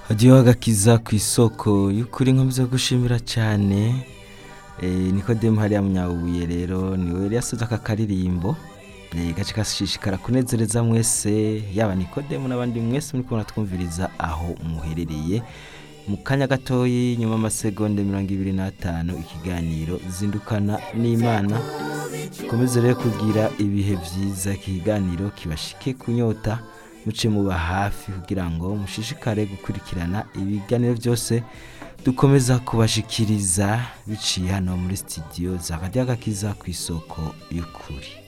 Hadiyo agakiza ku isoko y'ukuri nkomeza gushimira cyane eh, Nikodemu hariya munyabuye rero niwe yari yasoze aka karirimbo eh, gace gashishikara kunezereza mwese yaba Nikodemu n'abandi mwese muri kubona twumviriza aho muherereye mu kanya gatoyi nyuma y'amasegonde mirongo ibiri n'atanu ikiganiro zindukana n'imana komeze rero kugira ibihe byiza ikiganiro kibashike kunyota muce muba hafi kugira ngo mushishikare gukurikirana ibiganiro byose dukomeza kubashikiriza biciye hano muri studio za Radio Agakiza ku isoko y'ukuri